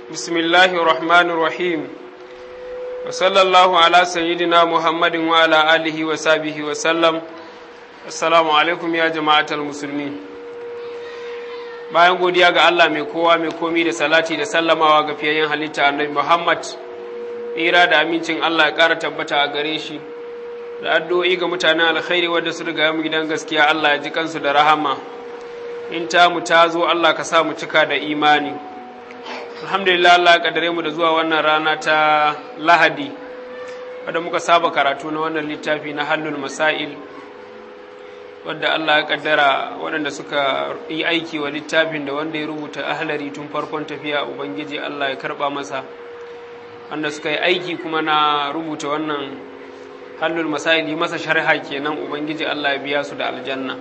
بسم الله الرحمن الرحيم وصلى الله على سيدنا محمد وعلى آله وصحبه وسلم السلام عليكم يا جماعة المسلمين bayan godiya ga Allah mai kowa mai komi da salati da sallamawa ga fiyayyen halitta annabi Muhammad tsira da amincin Allah ya ƙara tabbata a gare shi da addu'o'i ga mutanen alkhairi wadda su riga mu gidan gaskiya Allah ya ji kansu da rahama in ta mu ta zo Allah ka sa mu cika da imani alhamdulillah Allah ya kaddare mu da zuwa wannan rana ta lahadi wadda muka saba karatu na wannan littafi na hallul masail wadda Allah ya kaddara waɗanda suka yi aiki wa littafin da wanda ya rubuta ahlari tun farkon tafiya ubangiji Allah ya karba masa wanda suka yi aiki kuma na rubuta wannan hallul masail yi masa sharha kenan ubangiji Allah ya biya su da aljanna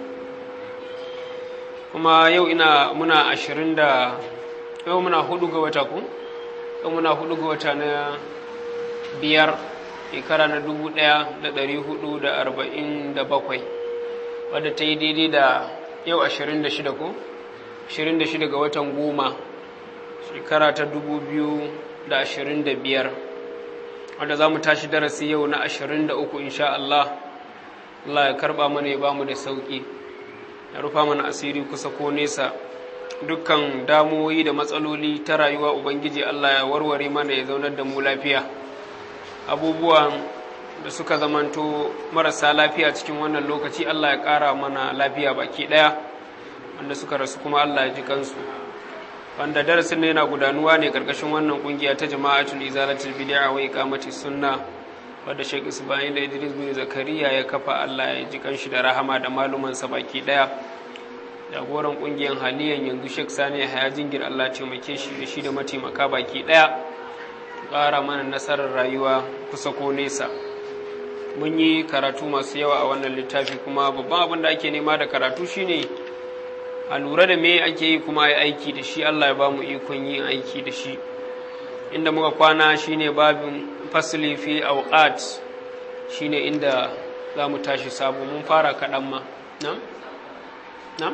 kuma yau ina muna ashirin da yau muna hudu ga wata ku yau muna hudu ga wata na biyar shekara na dubu daya da dari hudu da arba'in da bakwai wadda ta yi daidai da yau ashirin da shida ku ashirin da shida ga watan goma shekara ta dubu biyu da ashirin da biyar wadda za mu tashi darasi yau na ashirin da uku insha Allah Allah ya karba mana ya bamu da sauki ya rufa mana asiri kusa ko nesa dukkan damuwoyi da matsaloli ta rayuwa ubangiji Allah ya warware mana ya zaunar da mu lafiya abubuwan da suka zamanto marasa lafiya cikin wannan lokaci Allah ya ƙara mana lafiya baki ɗaya wanda suka rasu kuma Allah ya ji kansu wanda darasin yana gudanuwa ne ƙarƙashin wannan ƙungiya ta jama'atul izalatul bid'a wa iqamati sunna wadda Sheikh Isma'il Idris bin Zakariya ya kafa Allah ya ji kanshi da rahama da malumansa baki ɗaya jagoran kungiyar haliyan yanzu Sheikh Sani ya jingir Allah taimake shi da shi da mataimaka baki daya ƙara mana nasarar rayuwa kusa ko nesa mun yi karatu masu yawa a wannan littafi kuma babban abin da ake nema da karatu shine a lura da me ake yi kuma a aiki da shi Allah ya ba mu ikon yin aiki da shi inda muka kwana shine babin fasili fi awqat shine inda za mu tashi sabo mun fara kaɗan ma na? na?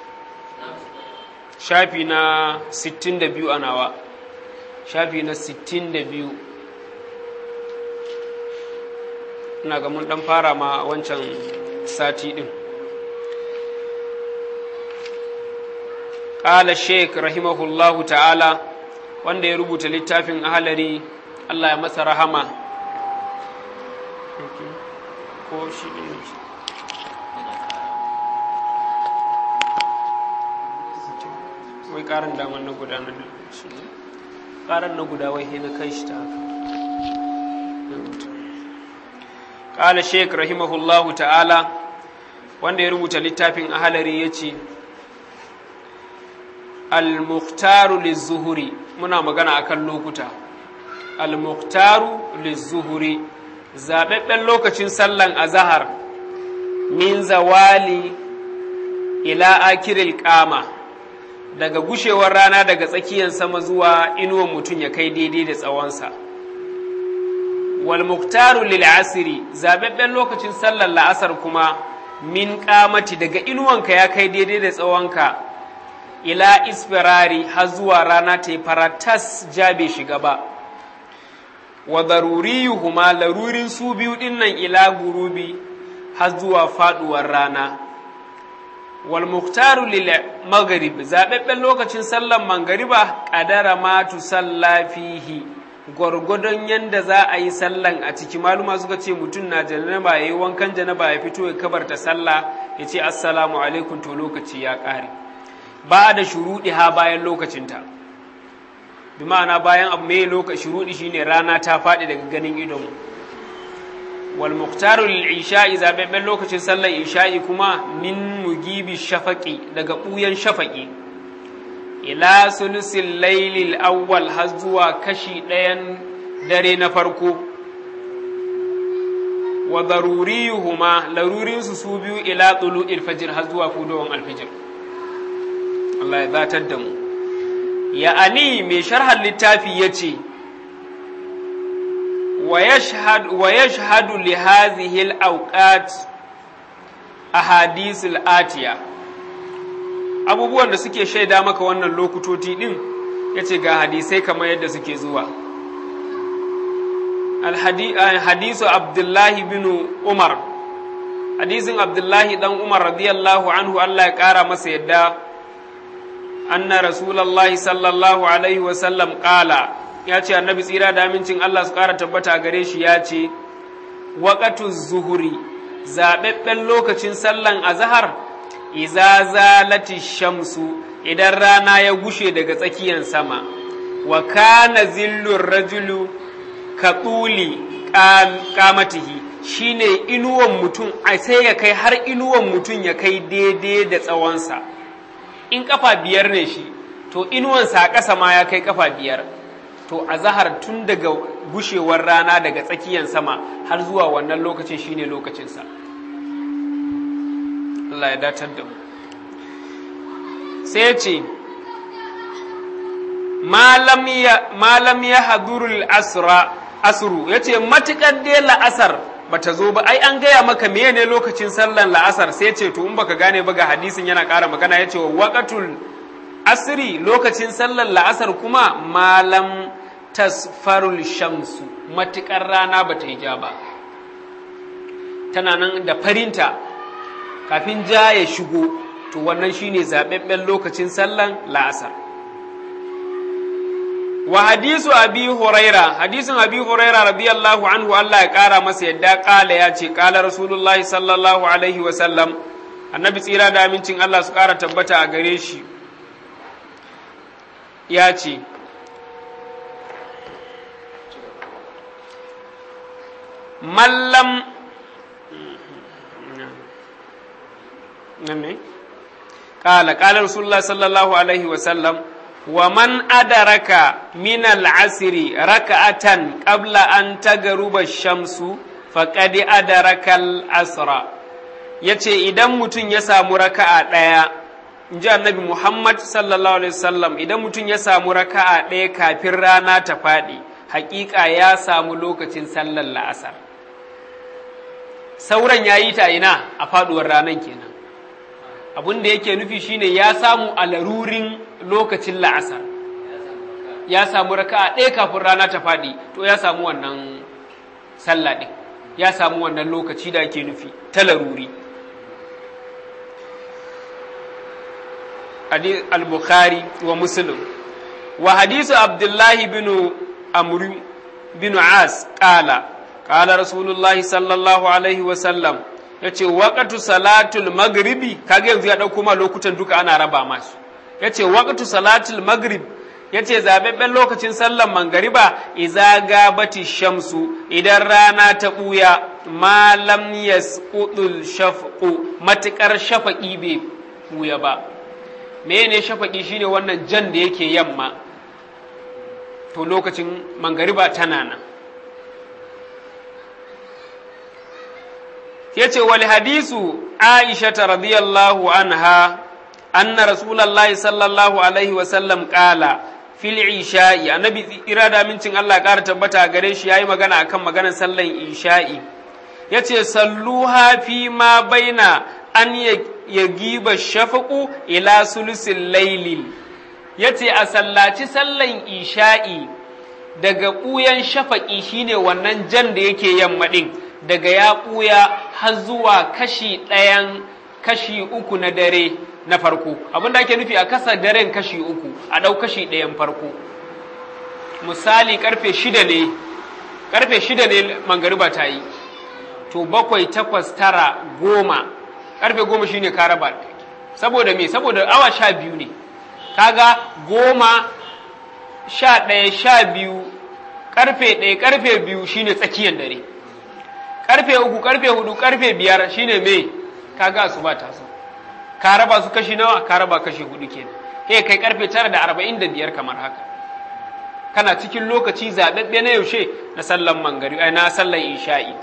shafi na 62 a nawa shafi na 62 ina ga mun dan fara ma wancan sati din ƙala sheik rahimahullahu ta'ala wanda ya rubuta littafin ahalari Allah ya masa rahama ko shi ne wai karin damar na guda na shi karin na guda wai na kai shi ta haka ƙala sheik rahimahullahu ta'ala wanda ya rubuta littafin ahalari ya ce al-mukhtaru lizuhuri muna magana akan lokuta al-mukhtaru lizuhuri zaɓaɓɓen lokacin sallan azahar min zawali ila akiril kama daga gushewar rana daga tsakiyar sama zuwa inuwan mutum ya kai daidai da tsawonsa wal muktaru lil asiri zababben lokacin sallar la'asar kuma min kamati daga inuwanka ya kai daidai da tsawonka ila isfirari har zuwa rana ta yi faratas jabe shiga ba wa daruriyuhuma larurin su biyu dinnan ila gurubi har zuwa faduwar rana wal muktaru lil maghrib zababben lokacin sallan mangariba qadara ma tu salla fihi gwargwadon yanda za a yi sallan a ciki maluma suka ce mutum na janaba yayi wankan janaba ya fito ya kabarta sallah ya ce assalamu alaikum to lokaci ya ƙare ba da shuruɗi ha bayan lokacinta bi ma'ana bayan abu mai lokaci shuruɗi shine rana ta faɗi daga ganin idonmu wal muqtaru lil isha'i zababben lokacin sallar isha'i kuma min mugibi shafaqi daga buyan shafaqi ila sulusil laylil awwal har zuwa kashi ɗayan dare na farko wa daruriyuhuma larurin su su biyu ila tulu'il fajr har zuwa fudowan alfijir Allah ya zatar da mu ya ani mai sharhan littafi yace ويشهد ويشهد لهذه الأوقات أحاديث الآتية abubuwan da suke shaida maka wannan lokutoti din ya ce ga hadisai kamar yadda suke zuwa hadisu abdullahi bin umar hadisin abdullahi dan umar radiyallahu anhu Allah ya kara masa yadda anna rasulallahi sallallahu alaihi wasallam kala ya ce annabi tsira da amincin Allah su kara tabbata gare shi ya ce waƙatu zuhuri zaɓaɓɓen lokacin sallan azahar iza zalati shamsu idan rana ya gushe daga tsakiyar sama wa kana zillun rajulu ka tsuli kamatihi shine inuwan mutum a sai ya kai har inuwan mutum ya kai daidai da tsawonsa in kafa biyar ne shi to inuwansa a ƙasa ma ya kai kafa biyar to a zahar tun daga gushewar rana daga tsakiyar sama har zuwa wannan lokacin shine lokacinsa Allah ya datar da mu sai ce malam ya hadurul asra asru ya ce matuƙar dai la'asar ba ta zo ba ai an gaya maka meye ne lokacin sallan la'asar sai ce to in baka gane ba ga hadisin yana ƙara magana ya ce wa waƙatul asri lokacin sallan la'asar kuma malam tasfarul shamsu matuƙar rana ba ta yi ja ba tana nan da farinta kafin ja ya shigo to wannan shine zaɓaɓɓen lokacin sallan la'asar wa hadisu abi huraira hadisin abi huraira radiyallahu anhu Allah ya ƙara masa yadda ƙala ya ce ƙala rasulullah sallallahu alaihi wa sallam annabi tsira da amincin Allah su ƙara tabbata a gare shi ya ce mallam قال قال رسول الله صلى الله عليه وسلم ومن أدرك من العصر ركعة قبل أن تغرب الشمس فقد أدرك العصر yace idan mutum ya samu raka'a ɗaya in ji annabi Muhammad sallallahu alaihi wasallam idan mutum ya samu raka'a ɗaya kafin rana ta faɗi haƙiƙa ya samu lokacin sallar la'asar sauran ya yi ta ina a faɗuwar ranar kenan abin da yake nufi shine ya samu a larurin lokacin la'asar ya samu raka'a ɗaya kafin rana ta faɗi to ya samu wannan sallah ɗin ya samu wannan lokaci da ake nufi ta laruri al-bukhari wa muslim wa hadisu abdullahi bin amru bin as qala qala rasulullahi sallallahu alaihi wa sallam ya ce waƙatu salatul magribi kaga yanzu ya ɗauko ma lokutan duka ana raba masu ya ce waƙatu salatul magrib ya ce zaɓaɓɓen lokacin sallan mangariba iza gabati shamsu idan rana ta ɓuya malam yasqudul shafqu matuƙar shafaƙi bai ɓuya ba mene shafaƙi shine wannan jan da yake yamma to lokacin mangariba tana nan yace wal hadisu aisha radiyallahu anha anna rasulullahi sallallahu alaihi wa sallam qala fil isha'i annabi irada mincin Allah ƙara tabbata gare shi yayi magana akan maganar sallan isha'i yace salluha fi ma baina an yagiba shafaqu ila sulusil laylil yace a sallaci sallan isha'i daga ɓuyan shafaƙi shine wannan jan da yake yamma ɗin daga ya ɓuya har zuwa kashi ɗayan kashi uku na dare na farko abin da ake nufi a kasa daren kashi uku a ɗau kashi ɗayan farko misali karfe shida ne karfe shida ne mangariba ta yi to bakwai takwas tara goma karfe goma shine ka raba saboda me saboda awa sha biyu ne kaga goma sha ɗaya sha biyu karfe ɗaya karfe biyu shine tsakiyar dare karfe uku karfe hudu karfe biyar shine me kaga su ba ta so ka raba su kashi nawa ka raba kashi hudu kenan he kai karfe tara da arba'in da biyar kamar haka kana cikin lokaci zaɓaɓɓe na yaushe na sallan mangari na sallan isha'i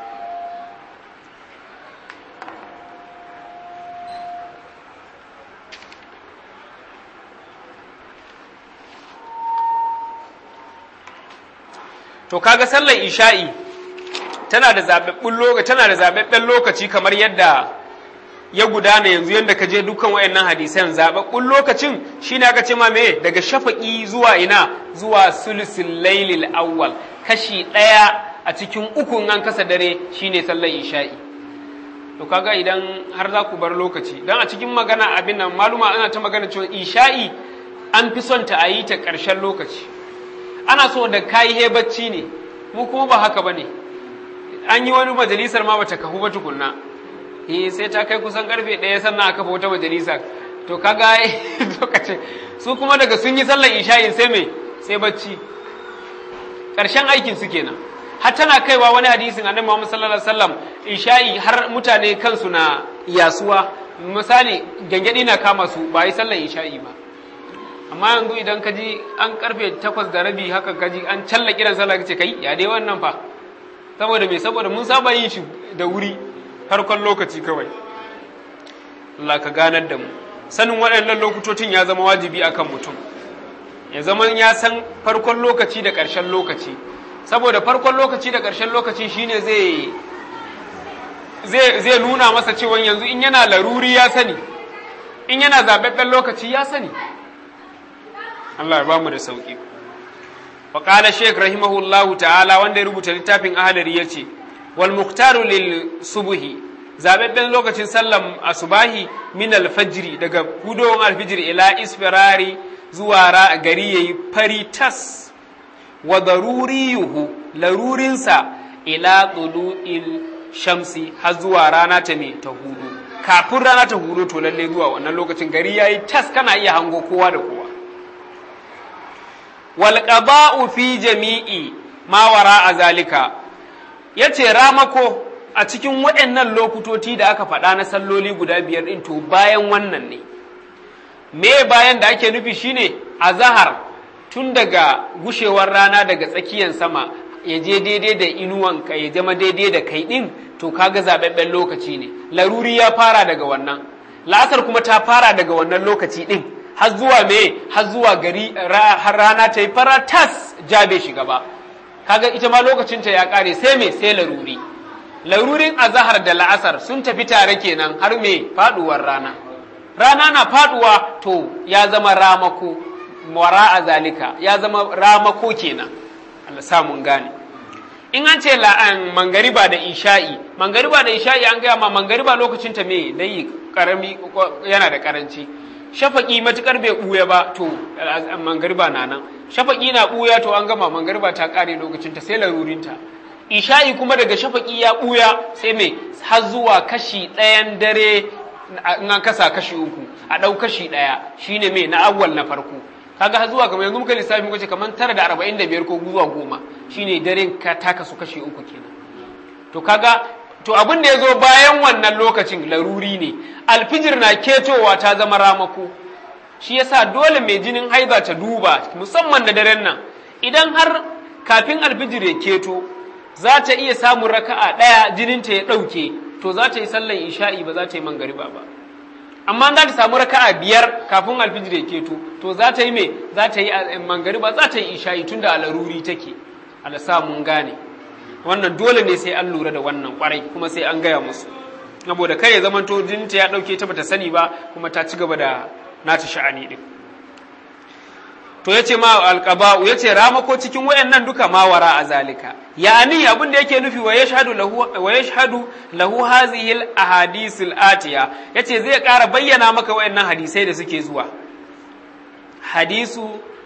to kaga sallar isha'i tana da zaɓaɓɓen lokaci tana da zaɓaɓɓen lokaci kamar yadda ya gudana yanzu yadda ka je dukkan wayannan hadisan zababbun lokacin shine aka ce ma me daga shafaqi zuwa ina zuwa sulusul lailil awwal kashi ɗaya a cikin ukun an kasa dare shine sallar isha'i to kaga idan har za ku bar lokaci dan a cikin magana abin nan maluma ana ta magana cewa isha'i an fi son ta a yi ta ƙarshen lokaci ana so da kayi he bacci ne mu kuma ba haka bane an yi wani majalisar ma bata kafu ba tukunna eh sai ta kai kusan karfe ɗaya sannan aka kafa wata majalisa to kaga lokacin su kuma daga sun yi sallar isha'i sai me sai bacci ƙarshen aikin su kenan har tana kaiwa wani hadisin annabi Muhammad sallallahu alaihi wasallam isha'i har mutane kansu na yasuwa misali gangadi na kama su ba yi sallar isha'i ba amma yanzu idan ka ji an karfe takwas da rabi haka ka ji an challa kiran sallah kace kai ya dai wannan fa saboda me saboda mun saba yin shi da wuri farkon lokaci kawai Allah ka ganar da mu sanin waɗannan lokutocin ya zama wajibi akan mutum ya zama ya san farkon lokaci da ƙarshen lokaci saboda farkon lokaci da ƙarshen lokaci shine zai zai nuna masa cewa yanzu in yana laruri ya sani in yana zaɓaɓɓen lokaci ya sani Allah ya bamu da sauƙi wa qala shaykh rahimahullahu ta'ala wanda ya rubuta littafin ahlari yace wal muqtaru lil subhi zaɓaɓɓen lokacin sallan asubahi min al fajri daga hudowar alfijir ila isfirari zuwa gari yayi fari tas wa daruriyuhu larurinsa ila tulu'il shamsi har zuwa rana ta me ta hudu kafin rana ta hudu to lalle zuwa wannan lokacin gari yayi tas kana iya hango kowa da kowa wal qada'u fi jami'i ma wara zalika yace ramako a cikin waɗannan lokutoti da aka faɗa na salloli guda biyar din to bayan wannan ne me bayan da ake nufi shine azahar tun daga gushewar rana daga tsakiyar sama ya je daidai da inuwanka ya zama daidai da kai ɗin to kaga zaɓaɓɓen lokaci ne laruri ya fara daga wannan la'asar kuma ta fara daga wannan lokaci ɗin har zuwa me har zuwa gari har rana ta yi fara tas jabe shi gaba kaga ita ma lokacinta ya ƙare sai me sai laruri larurin azahar da la'asar sun tafi tare kenan har me faɗuwar rana rana na faɗuwa to ya zama ramako wara a zalika ya zama ramako kenan Allah sa mun gane in an ce la'an mangariba da isha'i mangariba da isha'i an gaya ma mangariba lokacin ta me dai karami yana da karanci shafaki matukar bai buya ba to mangariba na nan shafaki na buya to an gama mangariba ta kare lokacin ta sai larurinta isha'i kuma daga shafaki ya buya sai me har zuwa kashi ɗayan dare in an kasa kashi uku a ɗau kashi ɗaya shine me na awwal na farko kaga har zuwa kamar yanzu muka lissafi muka ce kamar tara da arba'in da biyar ko zuwa goma shine daren ka taka su kashi uku kenan to kaga to abin da ya zo bayan wannan lokacin laruri ne alfijir na ketowa ta zama ramako shi yasa dole mai jinin haiza ta duba musamman da daren nan idan har kafin alfijir ya keto za ta iya samun raka'a ɗaya jininta ya ɗauke to za ta yi sallan isha'i ba za ta yi mangariba ba amma za ta samu raka'a biyar kafin alfijir ya keto to za ta yi me za ta yi mangariba za ta yi isha'i tunda a laruri take ala sa mun gane wannan dole ne sai an lura da wannan kwarai kuma sai an gaya musu saboda kai ya zamanto jininta ya ɗauke ta bata sani ba kuma ta ci gaba da nata sha'ani din to yace ma alqaba'u yace ramako cikin wayannan duka ma wara a zalika yani abin da yake nufi wa yashhadu lahu wa yashhadu lahu hadhihi al ahadith al atiya yace zai ƙara bayyana maka wayannan hadisai da suke zuwa hadisu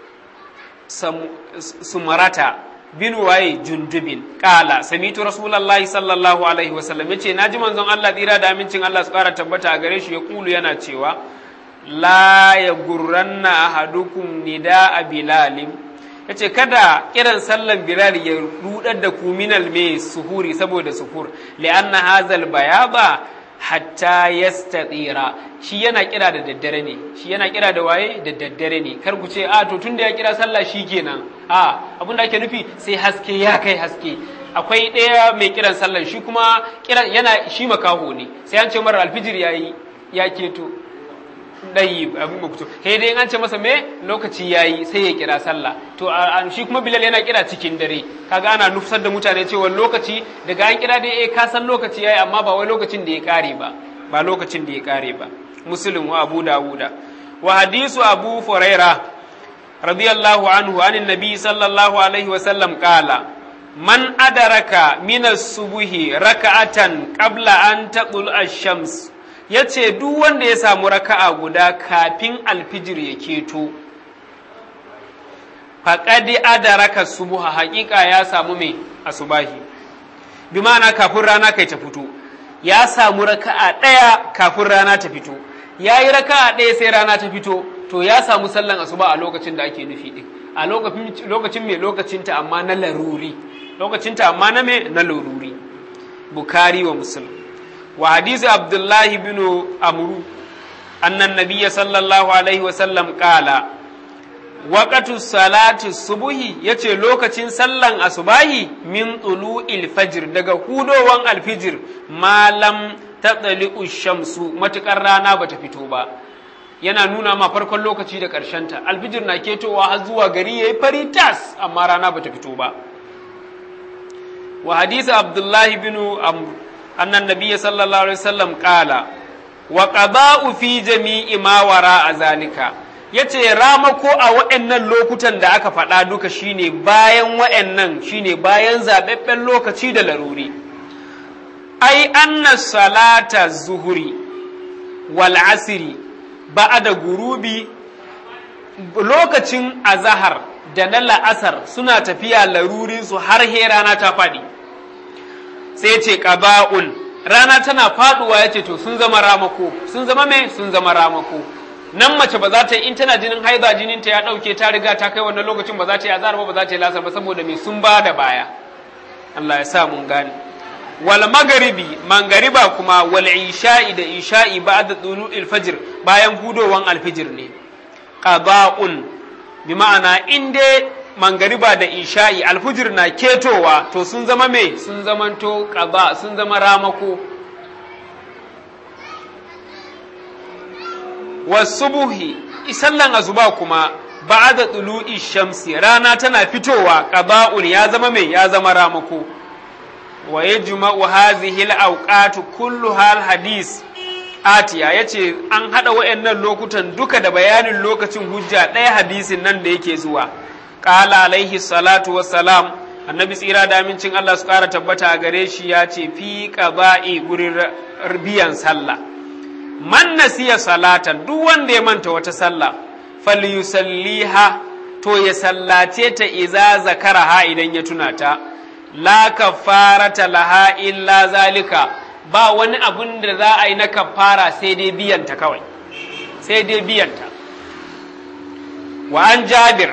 sumarata bin waye jundubin kala samitu rasulullahi sallallahu alaihi wasallam yace naji manzon Allah tsira da amincin Allah su ƙara tabbata a gare shi ya kulu yana cewa la ya gurranna ahadukum nida a bilalin ya ce kada kiran sallan bilal ya rudar da ku minal mai suhuri saboda suhur li'anna hazal bayaba hatta yastatira shi yana kira da daddare ne shi yana kira da waye da daddare ne kar ku ce a to tunda ya kira sallah shi kenan a abin da ake nufi sai haske ya kai haske akwai ɗaya mai kiran sallan shi kuma kiran yana shi makaho ne sai an ce mara alfijir yayi ya keto ɗayi abin makuto he dai an ce masa me lokaci yayi sai ya kira sallah to shi kuma bilal yana kira cikin dare kaga ana nufsar da mutane cewa lokaci daga an kira dai eh ka san lokaci yayi amma ba wai lokacin da ya kare ba ba lokacin da ya kare ba muslim wa abu dawuda wa hadisu abu furaira radiyallahu anhu anin nabi sallallahu alaihi wa sallam qala man adaraka minas subuhi raka'atan qabla an taqul ash-shams yace duk wanda ya samu raka'a guda kafin alfijir ya keto faqad adaraka subuha haƙiƙa ya samu mai asubahi bi ma'ana kafin rana kai ta fito ya samu raka'a ɗaya kafin rana ta fito ya yi raka'a ɗaya sai rana ta fito to ya samu sallan asuba a lokacin da ake nufi ɗin a lokacin mai lokacinta amma na laruri lokacinta amma na me na laruri bukari wa muslim wa hadisi abdullahi bin amru annan nabiyya sallallahu alaihi wa sallam qala waqatu salati subuhi yace lokacin sallan asubahi min tulu'il fajr daga hudowan alfijir malam taɗali'u shamsu matuƙar rana bata fito ba yana nuna ma farkon lokaci da ta alfijir na ketowa har zuwa gari yayi fari tas amma rana bata fito ba wa hadisi abdullahi bin amr annan nabiyya sallallahu alaihi wasallam qala wa qada'u fi jami'i ma wara a zalika yace ramako a waɗannan lokutan da aka faɗa duka shine bayan waɗannan shine bayan zaɓaɓɓen lokaci da laruri ai anna salata zuhuri wal asiri ba'da gurubi lokacin azahar da na la'asar suna tafiya larurinsu har he rana ta faɗi sai ce ƙaba'un rana tana faɗuwa ya ce to sun zama ramako sun zama me sun zama ramako nan mace ba za ta yi in tana jinin haiza jinin ta ya ɗauke ta riga ta kai wannan lokacin ba za ta yi azahar ba ba za ta yi lasar ba saboda me sun ba da baya Allah ya sa mun gane wal magaribi mangariba kuma wal isha'i da isha'i ba'da tulu'il fajr bayan hudowan alfijir ne qada'un bi ma'ana in dai mangariba da isha'i alfijir na ketowa to sun zama me sun zamanto qada sun zama ramako wasubuhi sallan azuba kuma ba'da tulu'i shamsi rana tana fitowa qada'un ya zama me ya zama ramako wa yajma'u hadhihi al-awqat kulluha al-hadis atiya yace an hada wayannan lokutan duka da bayanin lokacin hujja ɗaya hadisin nan da yake zuwa qala alaihi salatu wassalam annabi tsira da amincin Allah su kara tabbata a gare shi ya ce fi qaba'i gurin biyan sallah man nasiya salatan duk wanda ya manta wata sallah falyusalliha to ya sallace ta iza zakaraha idan ya tuna ta la kafarata laha illa zalika ba wani abun da za a yi na kafara sai dai biyanta kawai sai dai biyanta wa an jabir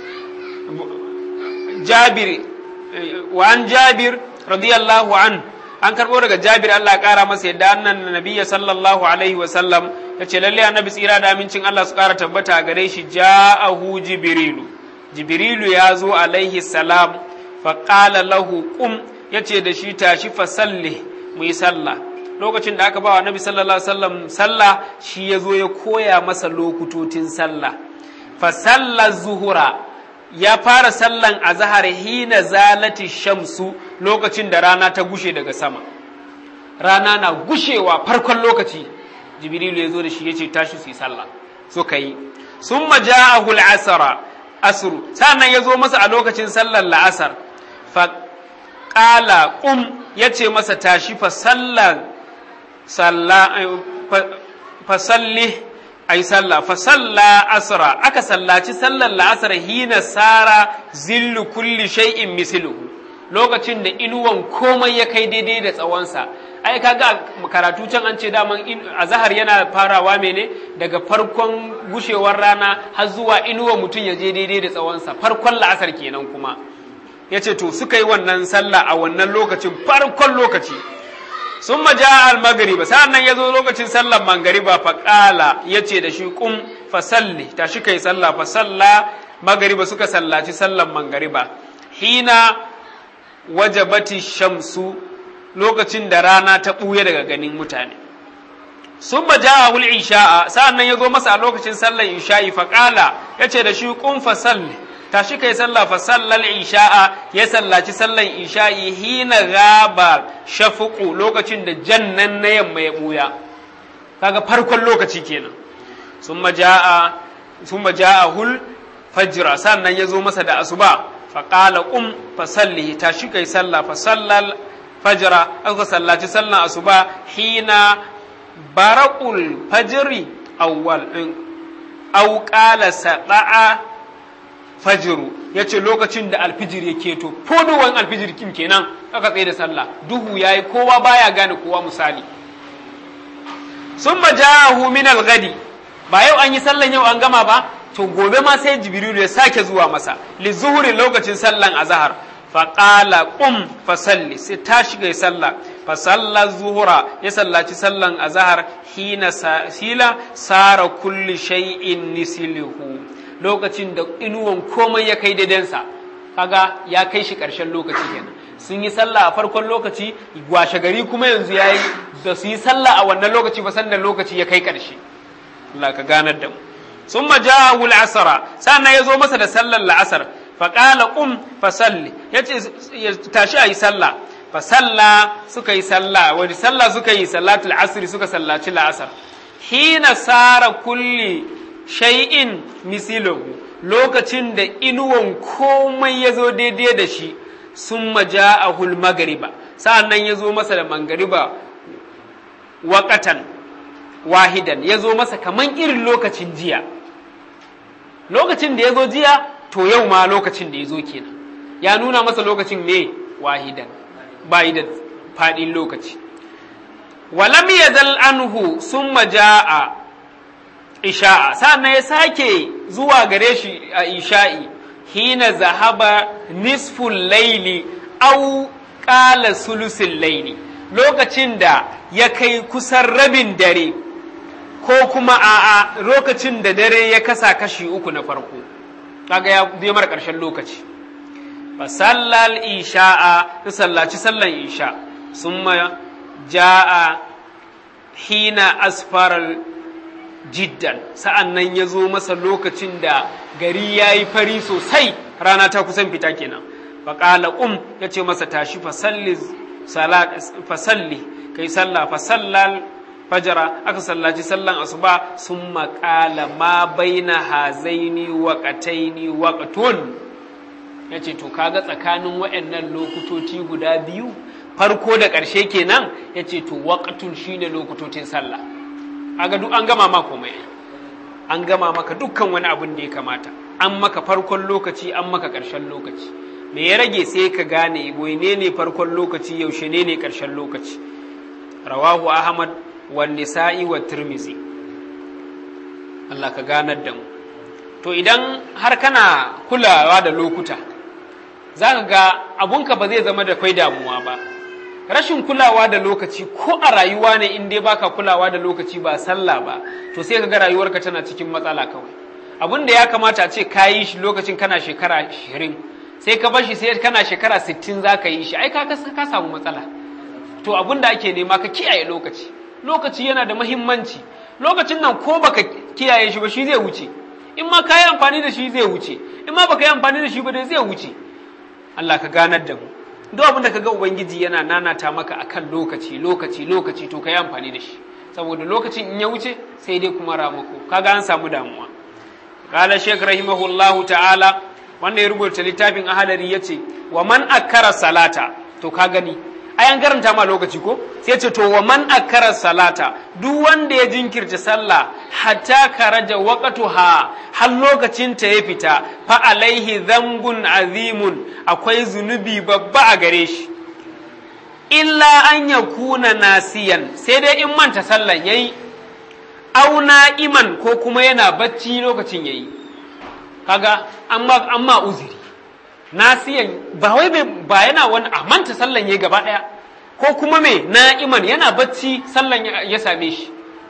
jabir wa an jabir radiyallahu an an karbo daga jabir Allah kara masa yadda annan nabiyya sallallahu alaihi wa sallam yace lalle annabi tsira da amincin Allah su kara tabbata gare shi ja'ahu jibrilu jibrilu ya zo alaihi salam faƙala lahu ƙum ya ce da shi tashi fasalli mu yi sallah lokacin da aka ba wa nabi sallallahu alaihi wasallam sallah shi ya zo ya koya masa lokutotin sallah fasalla zuhura ya fara sallan azhar hina zalati shamsu lokacin da rana ta gushe daga sama rana na gushewa farkon lokaci jibrilu ya zo da shi ya ce tashi su yi sallah suka yi summa ja'ahu al-asra asru sannan ya zo masa a lokacin sallar la'asar faƙala ƙum ya ce masa tashi fasalli a yi sallah fasalla asra aka sallaci sallar la'asar hina sara zillu kulli shay'in misiluhu lokacin da inuwan komai ya kai daidai da tsawonsa ai kaga karatu can an ce daman azahar yana farawa mene daga farkon gushewar rana har zuwa inuwa mutum ya je daidai da tsawonsa farkon la'asar kenan kuma ya ce to suka yi wannan sallah a wannan lokacin farkon lokaci sun maja al-magariba sa'an nan ya zo lokacin sallar mangariba faƙala ya ce da shi ƙum fasalli ta shi kai sallah fasalla magariba suka sallaci sallar mangariba hina wajabati shamsu lokacin da rana ta ɓuya daga ganin mutane sun ba ja'a wul isha'a sa'an nan ya zo masa a lokacin sallar isha'i faƙala ya ce da shi ƙun fasalli tashi kai sallah fa sallal isha'a ya sallaci sallan isha'i hina gaba shafuqu lokacin da jannan na yamma ya buya kaga farkon lokaci kenan summa jaa summa jaa hul fajra sannan ya zo masa da asuba fa qala qum fa salli tashi kai sallah fa sallal fajra aka sallaci sallan asuba hina baraqul fajri awwal aw qala sada'a fajiru ya ce lokacin da alfijir ya keto fodowan alfijir kim kenan aka tsaye da sallah duhu ya yi kowa baya gane kowa misali sun majahu min algadi ba yau an yi sallan yau an gama ba to gobe ma sai jibrilu ya sake zuwa masa li zuhuri lokacin sallan azhar fa qala qum fa salli sai ta shiga sallah fa salla zuhura ya sallaci sallan azhar hina sila sara kulli shay'in nislihu lokacin da inuwan komai ya kai daidansa kaga ya kai shi ƙarshen lokaci kenan sun yi sallah a farkon lokaci washe gari kuma yanzu ya yi da su yi sallah a wannan lokaci ba sannan lokaci ya kai ƙarshe Allah ka ganar da mu sun majahu al'asara sannan ya zo masa da sallar la'asar fa qala qum fa salli yace tashi ayi sallah fa salla suka yi sallah wani sallah suka yi salatul asri suka sallaci la'asar hina sara kulli shay'in misilahu lokacin da inuwan komai ya zo daidai da shi sun maja a magariba sa'an nan ya zo masa da mangariba waƙatan wahidan ya zo masa kaman irin lokacin jiya lokacin da ya zo jiya to yau ma lokacin da ya zo kenan ya nuna masa lokacin ne wahidan bayi da faɗin lokaci walam yazal anhu sun maja'a isha'a sannan ya sake zuwa gare shi a isha'i hina zahaba nisful laili au ƙala sulusin laili lokacin da ya kai kusan rabin dare ko kuma a'a lokacin da dare ya kasa kashi uku na farko kaga ya biyo mara ƙarshen lokaci fa sallal isha'a ta sallaci sallan isha summa ja'a hina asfaral jiddan sa'an nan ya zo masa lokacin da gari ya yi fari sosai rana ta kusan fita kenan faƙala ƙum ya ce masa tashi fasalli kai sallah fasallal fajara aka sallaci sallan asuba sun maƙala ma baina hazaini waƙataini waƙatun ya ce to kaga tsakanin waɗannan lokutoci guda biyu farko da ƙarshe kenan ya ce to waƙatun shine lokutocin sallah aga duk an gama ma komai an gama maka dukkan wani abin da ya kamata an maka farkon lokaci an maka ƙarshen lokaci me ya rage sai ka gane ne ne farkon lokaci yaushe ne ne ƙarshen lokaci rawahu ahmad wa nisa'i wa tirmizi Allah ka ganar da mu to idan har kana kulawa da lokuta za ka ga abunka ba zai zama da kai damuwa ba rashin kulawa da lokaci ko a rayuwa ne in dai baka kulawa da lokaci ba sallah ba to sai ka ga rayuwarka tana cikin matsala kawai abin da ya kamata a ce ka yi shi lokacin kana shekara ashirin sai ka bar shi sai kana shekara sittin za ka yi shi ai ka ka samu matsala to abin da ake nema ka kiyaye lokaci lokaci yana da mahimmanci lokacin nan ko baka kiyaye shi ba shi zai wuce in ma ka yi amfani da shi zai wuce in ma baka yi amfani da shi ba dai zai wuce Allah ka ganar da mu duk abin da ka ga ubangiji yana nanata maka akan lokaci lokaci lokaci to ka yi amfani da shi saboda lokacin in ya wuce sai dai kuma ramako kaga an samu damuwa qala shaykh rahimahullahu ta'ala wanda ya rubuta littafin ahadari yace wa man akkara salata to ka gani ai an karanta ma lokaci ko sai ce to wa man akkara salata duk wanda ya jinkirta sallah hatta karaja waqtuha har lokacin ta ya fita fa alaihi dhanbun azimun akwai zunubi babba a gare shi illa an yakuna nasiyan sai dai in manta sallan yayi au na'iman ko kuma yana bacci lokacin yayi kaga amma amma uzuri nasiyan ba wai ba yana wani a manta sallan ya gaba ɗaya ko kuma me na'iman yana bacci sallan ya same shi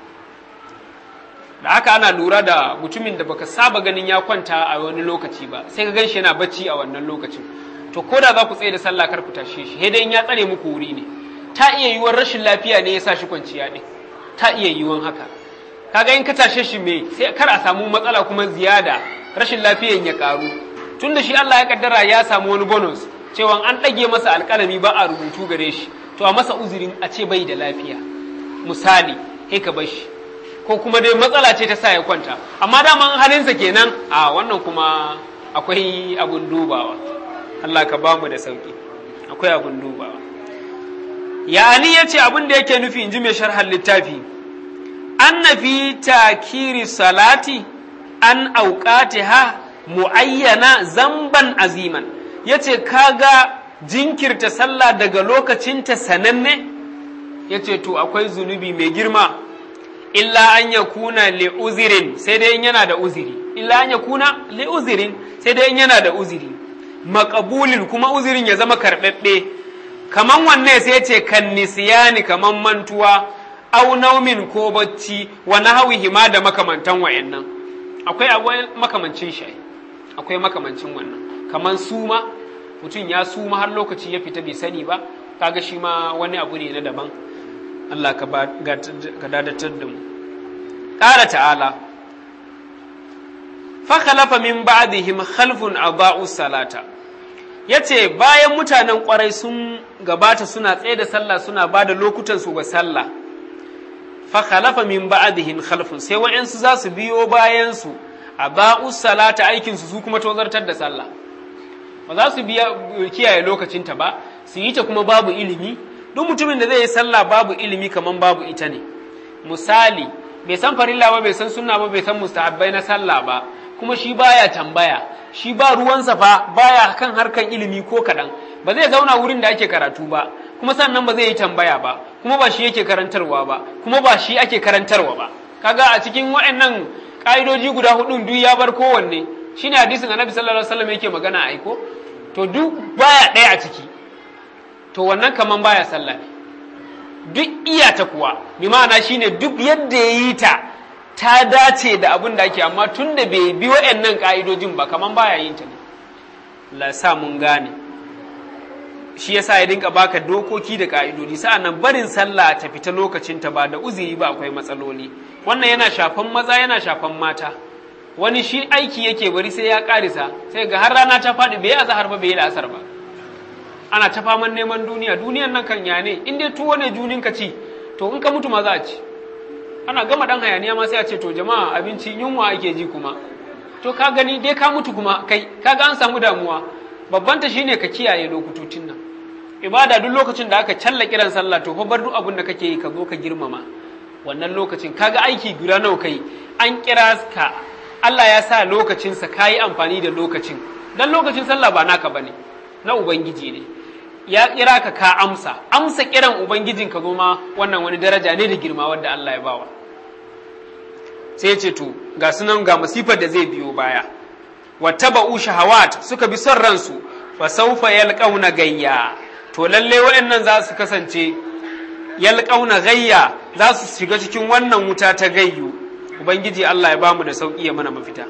da haka ana lura da mutumin da baka saba ganin ya kwanta a wani lokaci ba sai ka ganshi yana bacci a wannan lokacin to ko da za ku tsaye da sallah kar ku tashe shi dai in ya tsare muku wuri ne ta iya yiwuwar rashin lafiya ne ya sa shi kwanciya ɗin ta iya yiwuwar haka kaga in ka tashe shi me sai kar a samu matsala kuma ziyada rashin lafiyan ya karu tunda shi Allah ya kaddara ya samu wani bonus cewa an ɗage masa alƙalami ba a rubutu gare shi to a masa uzurin a ce bai da lafiya misali sai ka bar shi ko kuma dai matsala ce ta sa ya kwanta amma daman halinsa kenan a wannan kuma akwai abun dubawa Allah ka bamu da sauki akwai abun dubawa yani ya ce abin da yake nufi in ji mai sharhar littafi an fi takiri salati an ha mu'ayyana zamban aziman ya ce kaga jinkirta sallah daga lokacinta sananne ya ce to akwai zunubi mai girma illa an ya kuna li'uzirin sai dai in yana da uziri illa an ya kuna li'uzirin sai dai in yana da uziri makabulin kuma uzirin ya zama karɓaɓɓe kaman wanne sai ce kan nisiyani kaman mantuwa au naumin ko bacci wa nahwihi ma da makamantan wayannan akwai akwai makamancin shi akwai makamancin wannan kaman suma mutum ya suma har lokaci ya fita bai sani ba kaga shi ma wani abu ne na daban Allah ka dadatar da mu ƙara ta'ala fa khalafa min ba'dihim khalfun adaa'u salata yace bayan mutanen kwarai sun gabata suna tsaye da sallah suna ba da lokutan su ga sallah fa khalafa min ba'dihim khalfun sai wa'ansu za su biyo bayan su adaa'u salata aikin su su kuma tozartar da sallah ba za su biya kiyaye lokacinta ba su yi ta kuma babu ilimi duk mutumin da zai yi sallah babu ilimi kaman babu ita ne misali bai san farilla ba bai san sunna ba bai san mustahabbai na sallah ba kuma shi baya tambaya shi ba ruwansa fa baya kan harkan ilimi ko kaɗan ba zai zauna wurin da ake karatu ba kuma sannan ba zai yi tambaya ba kuma ba shi yake karantarwa ba kuma ba shi ake karantarwa ba kaga a cikin waɗannan ƙa'idoji guda hudun duk ya bar kowanne shine hadisin annabi sallallahu alaihi wasallam yake magana aiko to duk baya ɗaya a ciki to wannan kaman baya sallah ne duk iyata kuwa bi ma'ana shine duk yadda ya yi ta ta dace da abin da ake amma tun da bai bi wa'annan ka'idojin ba kaman baya yin ta ne la sa mun gane shi yasa ya dinka baka dokoki da ka'idodi sa'annan barin sallah ta fita lokacin ta ba da uzuri ba akwai matsaloli wannan yana shafan maza yana shafan mata wani shi aiki yake bari sai ya karisa sai ga har rana ta faɗi bai azhar ba bai la'asar ba ana ta faman neman duniya duniyan nan kan ya ne in dai tuwo ne junin ka ci to in ka mutu ma za a ci ana gama dan hayaniya ma sai a ce to jama'a abinci yunwa ake ji kuma to ka gani dai ka mutu kuma kai kaga an samu damuwa babban ta shine ka kiyaye lokutotin nan ibada duk lokacin da aka challa kiran sallah to fa bar duk abin da kake yi ka zo ka girmama wannan lokacin kaga aiki guda nawa kai an kira ka Allah ya sa lokacinsa ka yi amfani da lokacin dan lokacin sallah ba naka bane na ubangiji ne ya kira ka ka amsa amsa kiran ubangijin ka ma wannan wani daraja ne da girma wanda Allah ya bawa sai ya ce to ga sunan ga masifar da zai biyo baya wattaba'u shahawat suka bi son ransu fa sawfa yalqauna gayya to lalle waɗannan za su kasance yalqauna gayya za su shiga cikin wannan wuta ta gayyu ubangiji Allah ya bamu da sauki ya mana mafita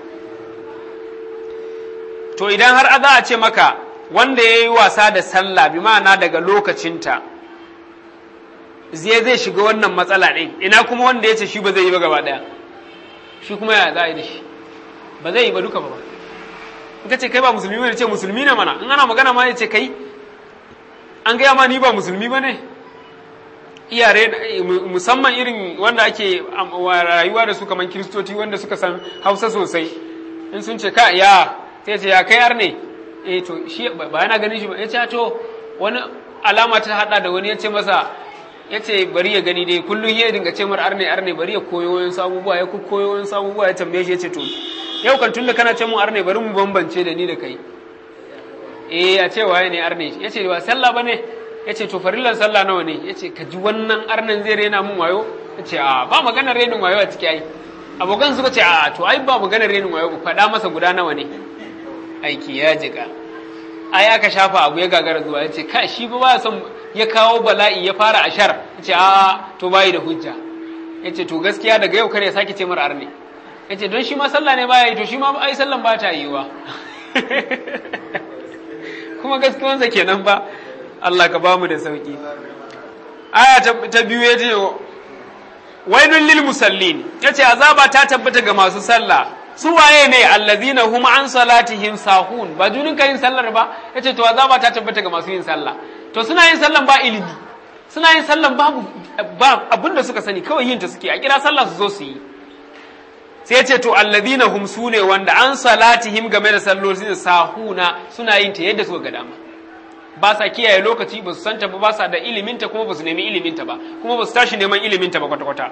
to idan har za a ce maka wanda ya yi wasa da sallah bi ma'ana daga lokacinta zai zai shiga wannan matsala ɗin ina kuma wanda ya ce shi ba zai yi ba gaba ɗaya shi kuma ya za a yi da shi ba zai yi ba duka ba in ka ce kai ba musulmi ne ce musulmi ne mana in ana magana ma ya ce kai an gaya ma ni ba musulmi ba ne iyare musamman irin wanda ake rayuwa da su kamar kiristoci wanda suka san hausa sosai in sun ce ka ya sai ce ya kai ar ne eh to shi ba yana ganin shi ba ya ce to wani alama ta hada da wani ya ce masa ya ce bari ya gani dai kullum ya dinga ce mar arne arne bari ya koyo wani sabubuwa ya koyo wani sabubuwa ya tambaye shi ya ce to yau kan tun da kana ce mun arne bari mu bambance da ni da kai eh a ce waye ne arne ya ce ba sallah ba ne ya ce to farillan sallah nawa ne ya ce ka ji wannan arnan zai rena mun wayo ya ce a ba maganar renin wayo a ciki ai abokan suka ce a to ai ba maganar renin wayo faɗa masa guda nawa ne aiki ya jika ai aka shafa abu ya gagara zuwa ya ce kai shi ba son ya kawo bala'i ya fara ashar ya ce a to bayi da hujja ya ce to gaskiya daga yau kare ya sake ce mara arne ya ce don shi ma sallah ne baya yi to shi ma ai sallan ba ta yiwa kuma gaskiyansa kenan ba Allah ka bamu da sauki aya ta biyu ya ce wailul lil musallin ya ce azaba ta tabbata ga masu sallah su waye ne allazina hum an salatihim sahun ba junin ka yin sallar ba yace to azaba ta tabbata ga masu yin sallah to suna yin sallan ba ilimi suna yin sallan babu ba abin da suka sani kawai yin ta suke a kira sallah su zo su yi sai ce to alladhina hum sune wanda an salatihim game da sallolin sahuna suna yin ta yadda suka ga dama ba sa kiyaye lokaci ba su santa ba ba sa da iliminta kuma ba su nemi iliminta ba kuma ba su tashi neman iliminta ba kwata-kwata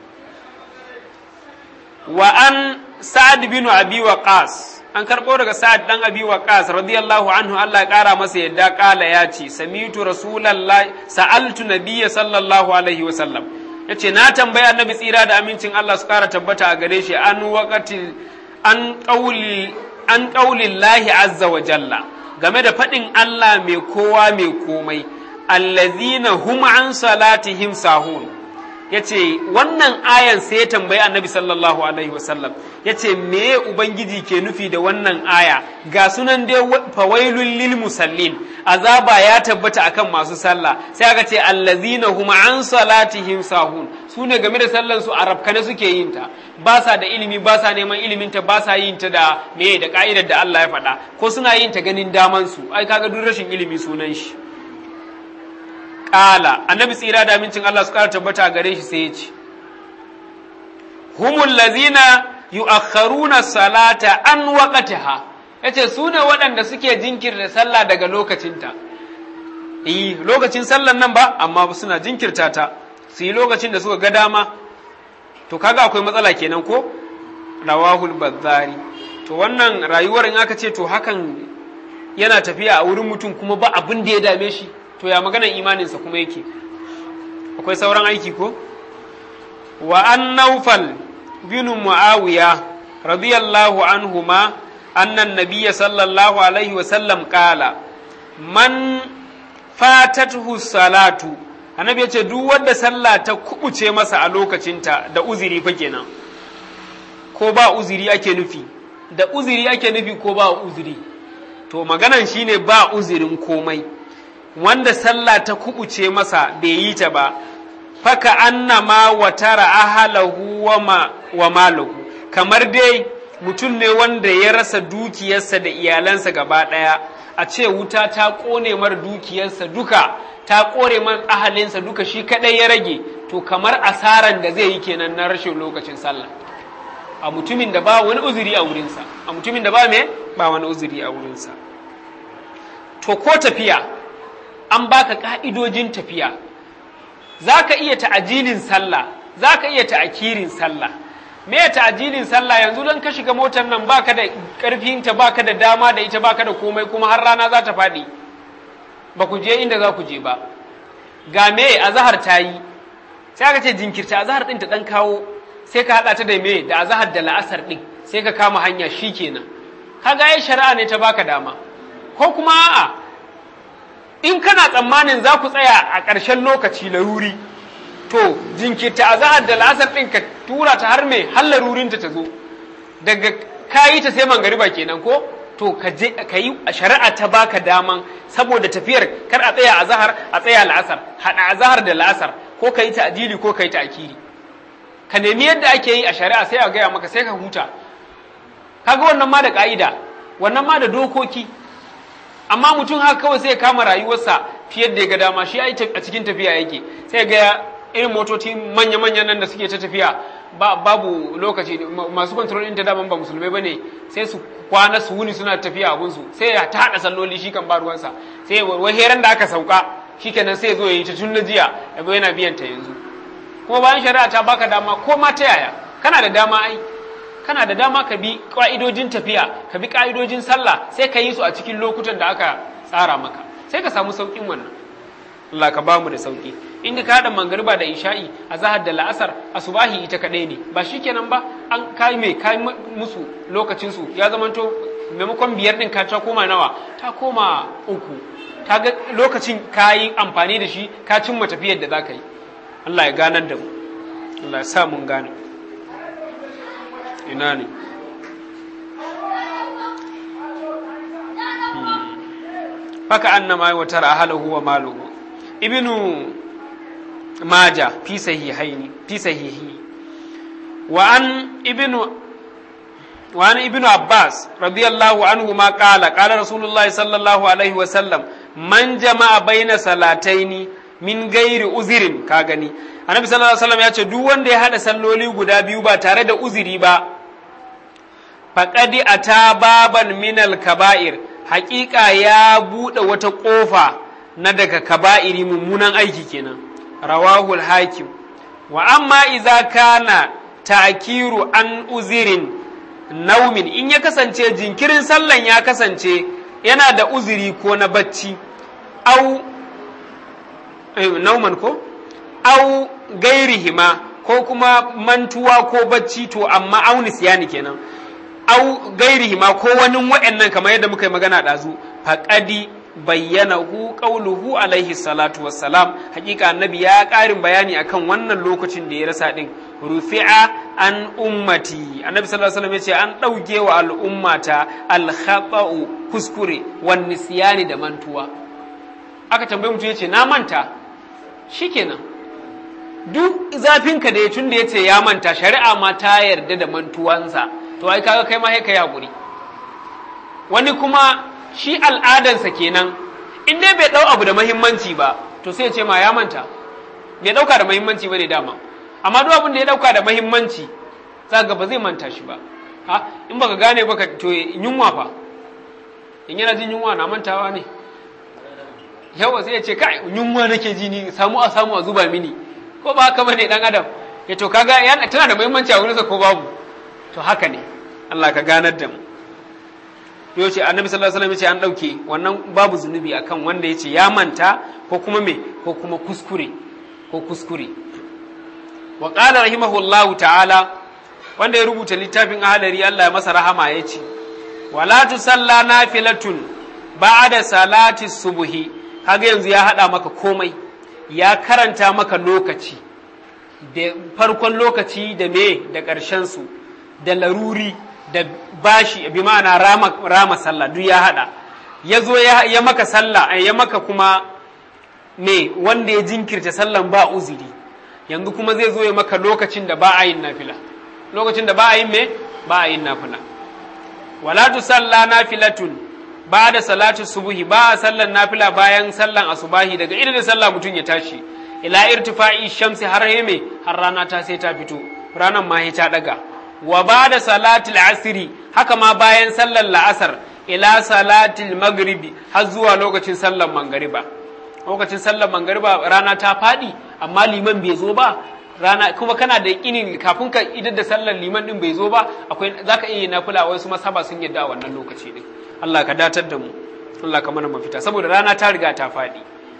wa an sa'ad bin abi waqas an karɓo daga sa'ad dan abi waqas radiyallahu anhu Allah ya ƙara masa yadda ƙala ya ce samitu rasulullahi sa'altu nabiyya sallallahu alaihi wa sallam yace na tambaya annabi tsira da amincin Allah su ƙara tabbata a gare shi an waqati an qauli an qaulillahi azza wa jalla game da faɗin Allah mai kowa mai komai allazina hum an salatihim sahun yace wannan ayan sai ya tambayi annabi sallallahu alaihi wasallam yace me ubangiji ke nufi da wannan aya ga sunan dai fawailul lil musallin azaba ya tabbata akan masu sallah sai aka ce allazina hum an salatihim sahun sune game da sallan su arabkane suke yin ta ba sa da ilimi ba sa neman ilimin ta ba sa yin ta da me da ka'idar da Allah ya faɗa ko suna yin ta ganin daman su ai kaga duk rashin ilimi sunan shi Ƙala, annabi tsira da amincin Allah su ƙara tabbata gare shi sai ya ce, Humul lazina yu'akharuna salata an waqatiha yace su ne waɗanda suke jinkirta sallah daga lokacinta. Eh, lokacin sallan nan ba, amma suna jinkirta ta, su yi lokacin da suka ga dama. To kaga akwai matsala kenan ko? Rawahul Bazzari. To wannan rayuwar in aka ce to hakan yana tafiya a wurin mutum kuma ba abin da ya dame shi. to ya maganar imaninsa kuma yake akwai sauran aiki ko wa an naufal bin muawiya radiyallahu anhuma annan nabiyya sallallahu alaihi wa sallam qala man fatatuhu salatu annabi ya ce duk wanda sallah ta kubuce masa a lokacinta da uzuri fa kenan ko ba uzuri ake nufi da uzuri ake nufi ko ba uzuri to maganan shine ba uzurin komai wanda sallah ta kubuce masa bai yi ta ba faka annama wa tara ahalahu wa malahu kamar dai mutum ne wanda ya rasa dukiyarsa da iyalansa gaba ɗaya a ce wuta ta ƙone mar dukiyarsa duka ta ƙore man ahalinsa duka shi kaɗai ya rage to kamar asaran da zai yi kenan na rashin lokacin sallah a mutumin da ba wani uzuri a wurinsa a mutumin da ba me ba wani uzuri a wurinsa to ko tafiya an baka ka'idojin tafiya za ka iya ta'ajilin sallah za ka iya ta'akirin sallah me ta'ajilin sallah yanzu don ka shiga motar nan baka da karfinta baka da dama da ita baka da komai kuma har rana za ta faɗi ba ku je inda za ku je ba ga me azahar ta yi sai aka ce jinkirta azahar ɗin ta ɗan kawo sai ka haɗa ta da me da azahar da la'asar ɗin sai ka kama hanya shi kenan kaga ai shari'a ne ta baka dama ko kuma a'a in kana tsammanin za ku tsaya a ƙarshen lokaci laruri to jinkirta a zahar da lasar ɗin ka tura ta har mai har larurinta ta zo daga kayi ta sai mangariba kenan ko to ka je ka yi a shari'a ta baka daman saboda tafiyar kar a tsaya a zahar a tsaya la'asar haɗa a zahar da la'asar ko ka yi ta adili ko ka yi ta akiri ka nemi yadda ake yi a shari'a sai a gaya maka sai ka huta kaga wannan ma da ka'ida wannan ma da dokoki amma mutum haka kawai sai ya kama rayuwarsa fiye da ya ga dama shi a cikin tafiya yake sai ga irin motoci manya-manyan nan da suke ta tafiya babu lokaci masu kontrol ɗin ta daman ba musulmai ba ne sai su kwana su wuni suna tafiya abunsu sai ya ta haɗa salloli shi kan ba ruwansa sai wai heran da aka sauka shi kenan sai ya zo ya yi ta tun na jiya ya yana biyan ta yanzu kuma bayan shari'a ta baka dama ko ma ta yaya kana da dama ai kana da dama ka bi ƙa'idojin tafiya ka bi ƙa'idojin sallah sai ka yi su a cikin lokutan da aka tsara maka sai ka samu sauƙin wannan Allah ka ba mu da sauƙi inda ka haɗa mangariba da isha'i a zahar da la'asar asubahi ita kaɗai ne ba shi kenan ba an kai mai kai musu lokacinsu ya zamanto maimakon biyar ɗin ka ta koma nawa ta koma uku ta ga lokacin ka yi amfani da shi ka cimma tafiyar da za ka yi Allah ya ganar da mu Allah ya sa mun gane ina ne faka annama wa tara ahlahu wa maluhu ibnu maja fi sahihaini fi sahihi wa an ibnu wa an ibnu abbas radiyallahu anhu ma qala qala rasulullahi sallallahu alaihi wa sallam man jama'a baina salataini min gairi uzirin ka gani annabi sallallahu alaihi wasallam ya ce duk wanda ya hada salloli guda biyu ba tare da uziri ba faqadi ata baban minal kaba'ir haƙiƙa ya buɗe wata ƙofa na daga kaba'iri mummunan aiki kenan rawahul hakim wa amma iza kana ta'kiru an uzirin naumin in ya kasance jinkirin sallan ya kasance yana da uziri ko na bacci au nauman ko au gairihima ko kuma mantuwa ko bacci to amma aunis yani kenan au gairihima ko wani wa'annan kamar yadda muka yi magana ɗazu faƙadi bayyana hu qauluhu alaihi salatu wassalam hakika annabi ya ƙarin bayani akan wannan lokacin da ya rasa din rufi'a an ummati annabi sallallahu alaihi wasallam yace an ɗauke wa al'ummata al kuskure wan nisyani da mantuwa aka tambaye mutum yace na manta shikenan duk zafinka da ya tun da yace ya manta shari'a ma ta yarda da mantuwansa to ai kaga kai ma sai ka yaƙuri wani kuma shi al'adansa kenan in dai bai ɗau abu da mahimmanci ba to sai ce ma ya manta bai ɗauka da mahimmanci ba ne dama amma duk abin da ya ɗauka da mahimmanci za ga ba zai manta shi ba ha in baka gane baka to yunwa fa in yana jin yunwa na mantawa ne yawa sai ya ce kai yunwa nake ji ni samu a samu a zuba mini ko ba haka bane dan adam ya to kaga yana tana da mahimmanci a wurinsa ko babu to haka ne Allah ka ganar da mu yau ce annabi sallallahu alaihi wasallam ce an dauke wannan babu zunubi akan wanda yace ya manta ko kuma me ko kuma kuskure ko kuskure wa qala rahimahullahu ta'ala wanda ya rubuta littafin ahalari Allah ya masa rahama yace wala tusalla nafilatun ba'da salati subhi kaga yanzu ya hada maka komai ya karanta maka lokaci da farkon lokaci da me da ƙarshen su da laruri da bashi bi ma'ana rama, rama sallah duk ya hada ya zo ya, ya maka sallah ya maka kuma me wanda ya jinkirta sallan ba uziri yanzu kuma zai zo ya maka lokacin da ba a yin nafila lokacin da ba a yin me ba a yin nafila wala tu salla nafilatun ba da salatu subuhi ba a sallan nafila bayan sallan asubahi daga irin da sallah mutum ya tashi ila irtifa'i shamsi har heme har rana ta sai ta fito ranan ma ta daga wa ba da salatul asiri haka ma bayan sallar la'asar ila salatul magribi har zuwa lokacin sallar mangariba lokacin sallar mangariba rana ta faɗi amma liman bai zo ba rana kuma kana da yakinin kafin ka idar da sallar liman din bai zo ba akwai zaka iya nafila wasu masaba sun yadda a wannan lokaci din Allah ka datar da mu Allah ka mana mafita saboda rana ta riga ta faɗi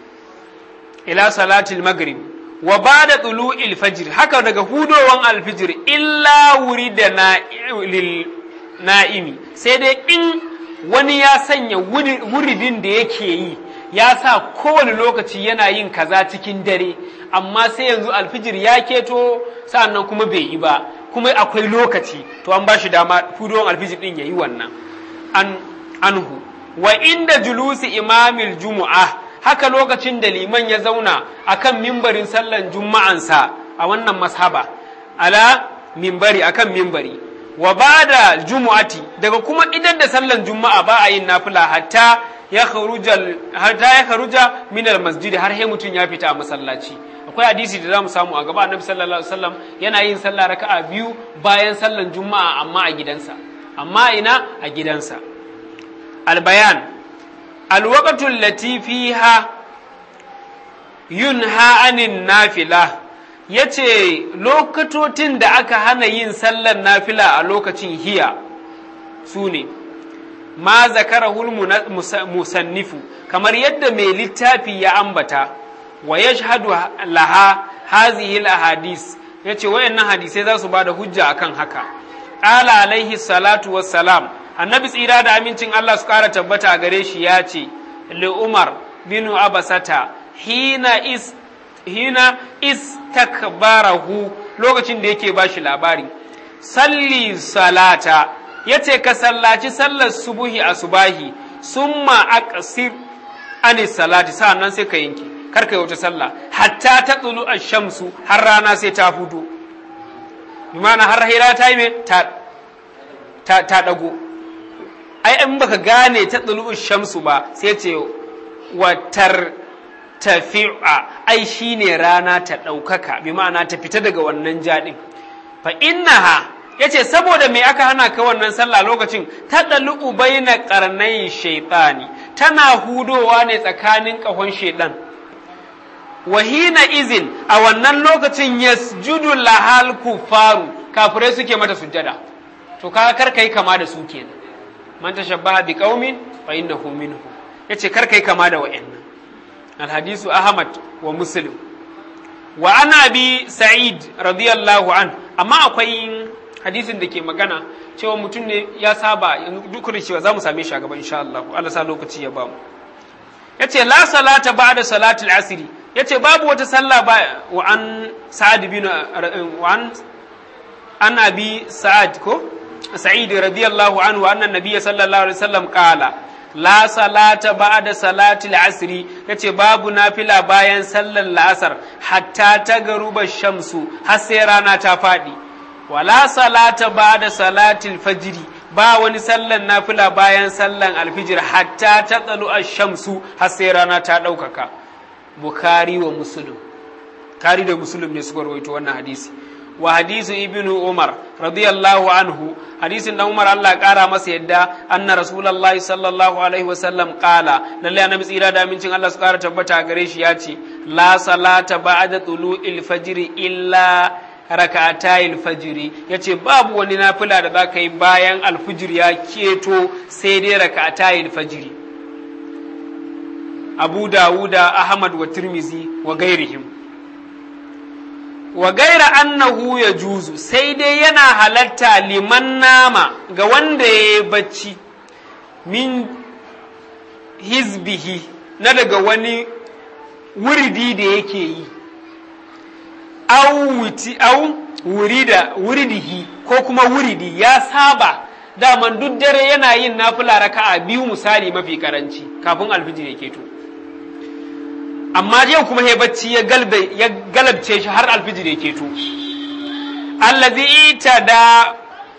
ila salatul maghrib wa ba da tulu'il fajr haka daga hudowan alfijir illa wuri da na'imi sai dai in wani ya sanya wuridin da yake yi ya sa kowane lokaci yana yin kaza cikin dare amma sai yanzu alfijir ya keto sa'annan kuma bai yi ba kuma akwai lokaci to an ba shi dama hudowan alfijir din ya yi wannan an anhu wa inda julusi imamil jumu'ah haka lokacin da liman ya zauna akan mimbarin sallan juma'ansa a wannan mashaba ala mimbari akan mimbari wa bada jumu'ati daga kuma idan da sallan juma'a ba a yin nafila hatta ya kharuja hatta ya kharuja min masjid har sai mutun ya fita a masallaci akwai hadisi da zamu samu a gaba annabi sallallahu alaihi wasallam yana yin sallah raka'a biyu bayan sallan juma'a amma a gidansa amma ina a gidansa albayan الوقت التي فيها ينهى عن النافلة yace lokatotin da aka hana yin sallar nafila a lokacin hiya su ne ma zakarahul musannifu kamar yadda mai littafi ya ambata wa yashhadu laha hazihi ahadis yace wayannan hadisai za su ba da hujja akan haka qala alaihi salatu wassalam annabi tsira da amincin Allah su ƙara tabbata a gare shi ya ce li Umar bin Abasata hina is hina istakbarahu lokacin da yake bashi labari salli salata yace ka sallaci sallar subuhi a subahi summa aqsir ani salati sa'annan sai ka yanke kar ka yi wata sallah hatta ta tsulu shamsu har rana sai ta hudu bi ma'ana har hira ta yi me ta ta dago ai in baka gane ta tsulu shamsu ba sai ce watar tafi'a ai shine rana ta ɗaukaka bi ma'ana ta fita daga wannan jaɗin fa innaha yace saboda me aka hana ka wannan sallah lokacin ta dalu baina qarnai shaytani tana hudowa ne tsakanin kahon shaydan wahina izin a wannan lokacin yasjudu lahal kufaru kafirai suke mata sujjada to ka kar kai kama da su kenan man tashabbaha bi qaumin fa innahu minhu yace kar kai kama da wa'annan alhadisu ahmad wa muslim wa ana bi sa'id radiyallahu an amma akwai hadisin da ke magana cewa mutum ne ya saba duk da cewa za mu same shi a gaba insha Allah Allah sa lokaci ya ba mu yace la salata ba'da salatul asri yace babu wata sallah ba wa an sa'ad bin wa an an abi sa'ad ko sa'id radiyallahu anhu anna nabiyya sallallahu alaihi wasallam qala la salata ba'da salatil asri yace babu nafila bayan sallar la'asar hatta ta garuba shamsu har sai rana ta faɗi wala salata ba'da salatil fajri ba wani sallan nafila bayan sallan alfijir hatta ta tsalu shamsu har sai rana ta ɗaukaka bukhari wa muslim kari da muslim ne suka rawaito wannan hadisi wa hadisu ibnu umar radiyallahu anhu hadisin dan umar Allah kara masa yadda anna rasulullahi sallallahu alaihi wa sallam qala lalle annabi tsira da amincin Allah su kara tabbata gare shi yace la salata ba'da tulu'il fajr illa rak'atayil fajr yace babu wani nafila da zaka yi bayan alfijir ya keto sai dai rak'atayil fajr Abu Dawuda Ahmad wa Tirmizi wa gairihim wa gaira annahu ya juzu sai dai yana halatta liman nama ga wanda ya yi bacci min hizbihi na daga wani wuridi da yake yi au wurida wuridihi ko kuma wuridi ya saba daman duk dare yana yin nafila raka'a biyu misali mafi karanci kafin alfijir ya keto amma yau kuma ya bacci ya galabce shi har alfijir ya keto allazi ita da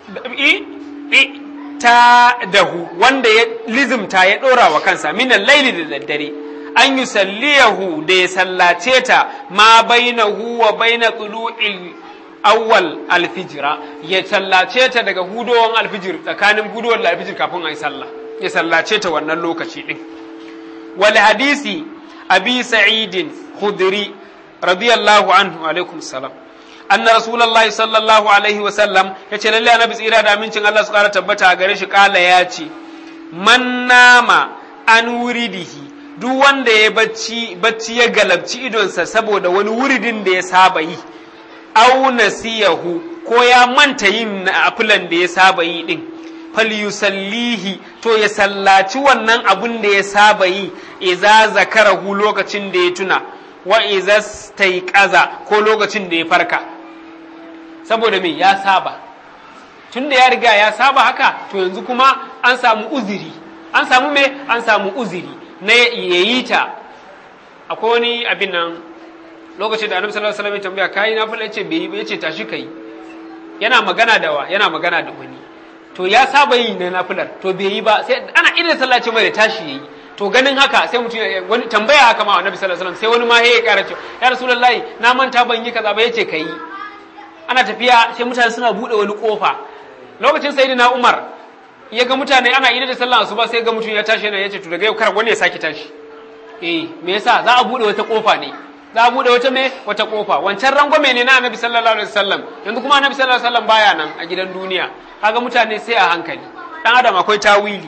ta dahu wanda ya lizimta ya ɗora wa kansa minan laili da daddare an yi salliyahu da ya sallace ta ma bainahu wa baina tulu'il awwal alfijira ya sallace ta daga hudowan alfijir tsakanin hudowar alfijir kafin a yi sallah ya sallace ta wannan lokaci din wal hadisi abi sa'idin khudri radiyallahu anhu alaikum salam anna rasulullahi sallallahu alaihi wa sallam yace lalle annabi tsira da amincin Allah su kara tabbata a gare shi kala ya ce man nama an wuridihi duk wanda ya bacci bacci ya galabci idonsa saboda wani wuridin da ya saba yi au nasiyahu ko ya manta yin afilan da ya saba yi din falyusallihi to ya sallaci wannan abun da ya saba yi iza zakarahu lokacin da ya tuna wa iza staiqaza ko lokacin da ya farka saboda me ya saba tun da ya riga ya saba haka to yanzu kuma an samu uziri an samu me an samu uziri na yayi ta akwai wani abin nan lokacin da annabi sallallahu alaihi wasallam ya tambaya kai na fara yace bai yi ba yace tashi kai yana magana da wa yana magana da wani to ya saba yi na nafilar to bai yi ba sai ana irin sallaci mai da tashi yayi to ganin haka sai mutum wani tambaya haka ma annabi sallallahu alaihi wasallam sai wani ma ya kara cewa ya rasulullahi na manta ban yi kaza ba yace kai ana tafiya sai mutane suna bude wani kofa lokacin sayyidina Umar ya ga mutane ana idan da sallah asuba sai ga mutum ya tashi yana yace to daga yau kar wani ya saki tashi eh me yasa za a bude wata kofa ne za a bude wata me wata kofa wancan rangwame ne na annabi sallallahu alaihi wasallam yanzu kuma annabi sallallahu alaihi wasallam baya nan a gidan duniya kaga mutane sai a hankali dan adam akwai tawili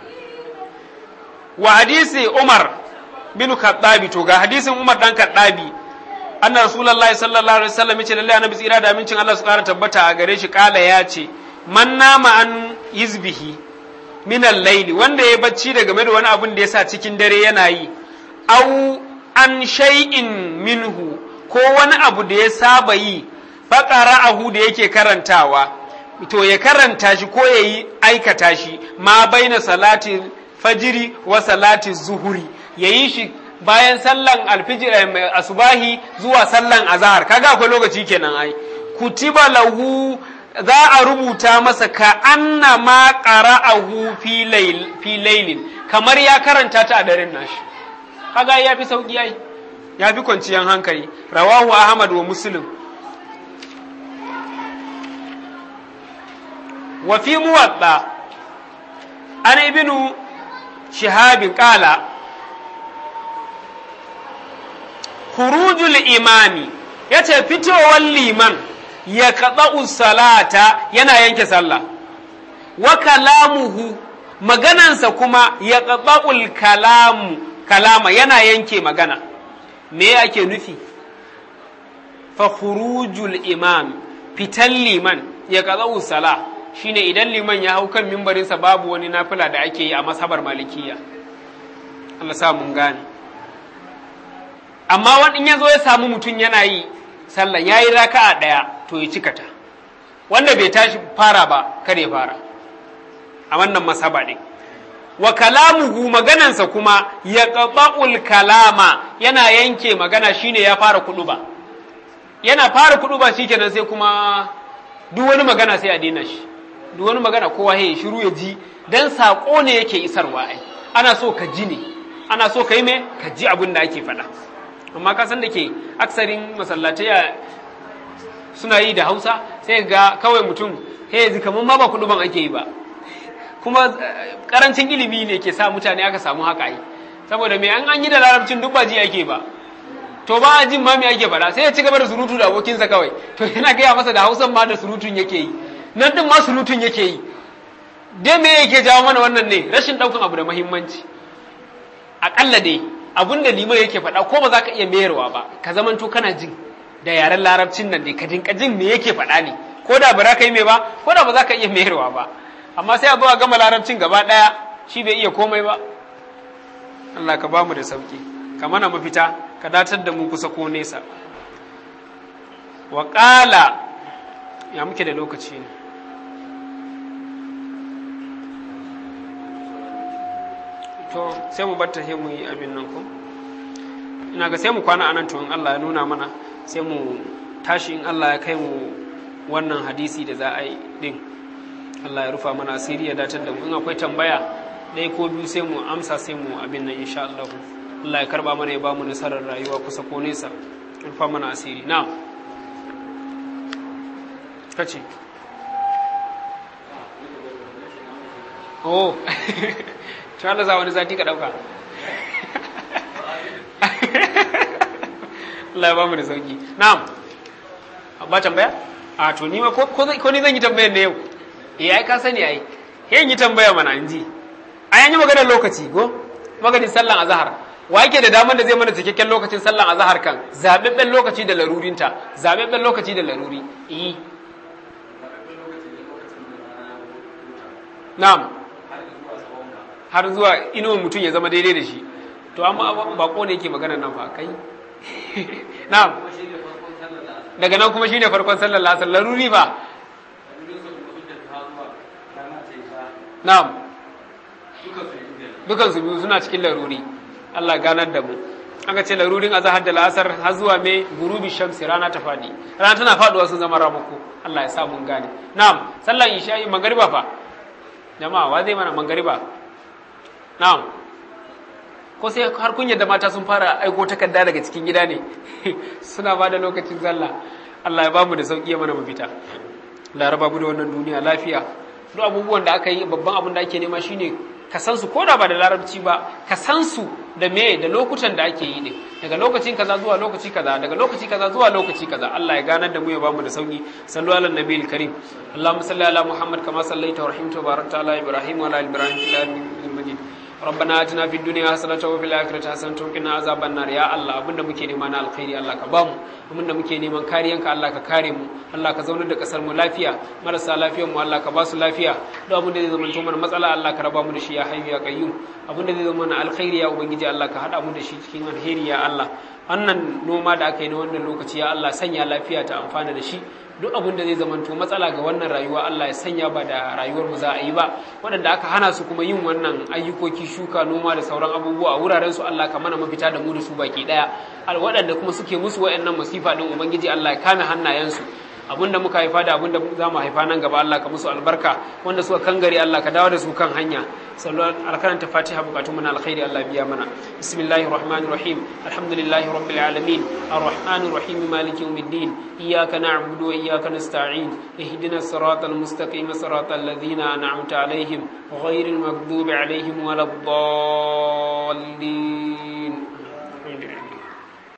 wa hadisi Umar bin Khattabi to ga hadisin Umar dan Khattabi anna rasulullahi sallallahu alaihi wasallam yace lalle annabi tsira da amincin Allah su kara tabbata a gare shi kala ya ce man nama an yizbihi min al-layli wanda ya bacci daga game da wani abun da yasa cikin dare yana yi au an shay'in minhu ko wani abu da ya saba yi faqara'ahu da yake karantawa to ya karanta shi ko yayi aikata shi ma baina salati fajiri wa salati zuhuri yayi shi bayan sallan alfijir asubahi zuwa sallan azahar kaga akwai lokaci kenan ai kutiba lahu za a rubuta masa ka anna ma qara'ahu fi layl fi laylin kamar ya karanta ta a daren nashi kaga ya fi sauki ai ya fi kwanciyar hankali rawahu ahmad wa muslim wa fi muwadda an ibnu shihabin qala khurujul imami yace fitowar liman ya kaɗa'u salata yana yanke sallah wa kalamuhu maganansa kuma ya kaɗa'ul kalamu kalama yana yanke magana me ake nufi fa khurujul imam fitan liman ya kaɗa'u sala shine idan liman ya hau kan mimbarinsa babu wani nafila da ake yi a masabar malikiya Allah sa mun gane amma wani ya zo ya samu mutum yana yi sallan ya yi raka'a ɗaya to ya cika ta wanda bai tashi fara ba kare fara a wannan masaba ɗin wa kalamuhu maganansa kuma ya ƙaɓa'ul kalama yana yanke magana shine ya fara kuɗu ba yana fara kuɗu ba shi kenan sai kuma duk wani magana sai a daina shi duk wani magana kowa ya shiru ya ji dan saƙo ne yake isarwa ai ana so ka ji ne ana so ka yi me ka ji abin da ake faɗa amma ka san da ke aksarin masallatai suna yi da hausa sai ga kawai mutum he yanzu kamar ma ba kuɗuban ake yi ba kuma karancin ilimi ne ke sa mutane aka samu haka yi saboda me an an yi da larabcin duk ba ji ake ba to ba a jin ma me ake faɗa sai ya ci gaba da surutu da abokinsa kawai to yana gaya masa da hausan ma da surutun yake yi nan din ma surutun yake yi dai me yake jawo mana wannan ne rashin ɗaukan abu da muhimmanci aƙalla dai abin da liman yake faɗa ko ba za ka iya mayarwa ba ka zamanto kana jin da yaren larabcin nan dai ka dinka jin me yake faɗa ne ko da ba za ka yi mai ba ko da ba za ka iya mayarwa ba amma sai a zo a gama larabcin gaba ɗaya shi bai iya komai ba Allah ka bamu da sauki ka mana mafita ka datar da mu kusa ko nesa wa ya muke da lokaci ne to sai mu batta sai mu yi abin nan ko ina ga sai mu kwana anan to in Allah ya nuna mana sai mu tashi in Allah ya kai mu wannan hadisi da za a yi din Allah ya rufa mana asiri ya datar da mu in akwai tambaya ɗaya ko biyu sai mu amsa sai mu abin nan insha Allah Allah ya karba mana ya ba mu nasarar rayuwa kusa ko nesa rufa mana asiri na'am kace oh to Allah za wani zati ka dauka Allah ya ba mu da sauki na'am ba tambaya a to ni ma ko ko ni zan yi tambayar ne yau eh ai ka sani ai yin yi tambaya mana inji ai an yi maganar lokaci go maganin sallan azhar wa yake da damar da zai mana cikakken lokacin sallan azhar kan zababben lokaci da larurinta zababben lokaci da laruri eh na'am har zuwa inuwan mutum ya zama daidai da shi to amma bako ne yake magana nan fa kai na'am daga nan kuma shine farkon sallar lasar laruri ba na'am dukan su biyu suna cikin laruri Allah ganar da mu aka ce larurin azahar da la'asar har zuwa mai gurubi shamsi rana ta fadi rana tana faduwa sun zama ramako Allah ya sa mun gane na'am sallar isha'i magariba fa jama'a wa zai mana magariba na'am ko sai har kun yadda mata sun fara aiko takarda daga cikin gida ne suna ba da lokacin sallah Allah ya bamu da sauki ya mana mafita laraba mu da wannan duniya lafiya duk abubuwan da aka yi babban abin da ake nema shine ka san su ko da ba da larabci ba ka san su da me da lokutan da ake yi ne daga lokacin kaza zuwa lokaci kaza daga lokaci kaza zuwa lokaci kaza Allah ya ganar da mu ya bamu da sauki sallu ala nabiyil karim Allahumma salli ala Muhammad kama sallaita wa rahimta wa barakta ala Ibrahim wa ala Ibrahim fil alamin majid ربنا اتنا في الدنيا حسنه وفي الاخره حسنه وقنا عذاب النار يا الله abinda muke nema na alkhairi Allah ka bamu abinda muke neman kariyanka Allah ka kare mu Allah ka zaunar da kasar mu lafiya marasa lafiyar mu Allah ka ba su lafiya duk abinda zai zama to mana matsala Allah ka raba mu da shi ya hayyu ya qayyum abinda zai zama mana alkhairi ya ubangiji Allah ka hada mu da shi cikin alheri ya Allah wannan noma da aka yi na wannan lokaci ya Allah sanya lafiya ta amfana da shi duk abin da zai zamanto matsala ga wannan rayuwa Allah ya sanya ba da rayuwar mu za a yi ba waɗanda aka hana su kuma yin wannan ayyukoki shuka noma da sauran abubuwa a wuraren su Allah ka mana mafita da mu da su baki daya waɗanda kuma suke musu waɗannan masifa din ubangiji Allah ya kame hannayensu abinda muka haifa da abinda za mu haifa nan gaba Allah ka musu albarka wanda suka kangare Allah ka dawo da su kan hanya sallallahu alkaranta fatiha bukatun mu na alkhairi Allah biya mana bismillahir rahmanir rahim alhamdulillahi rabbil alamin arrahmanir rahim maliki yawmiddin iyyaka na'budu wa iyyaka nasta'in ihdinas siratal mustaqim siratal ladzina an'amta alaihim ghayril maghdubi alaihim waladdallin